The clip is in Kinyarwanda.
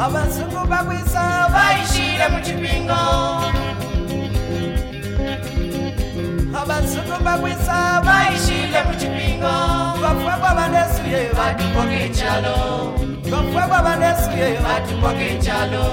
abazungu bagwiza bayishyire mu kibingo abazungu bagwiza bayishyire mu kibingo bafungwa banesuye badukwa bw'icyaro bafungwa banesuye badukwa bw'icyaro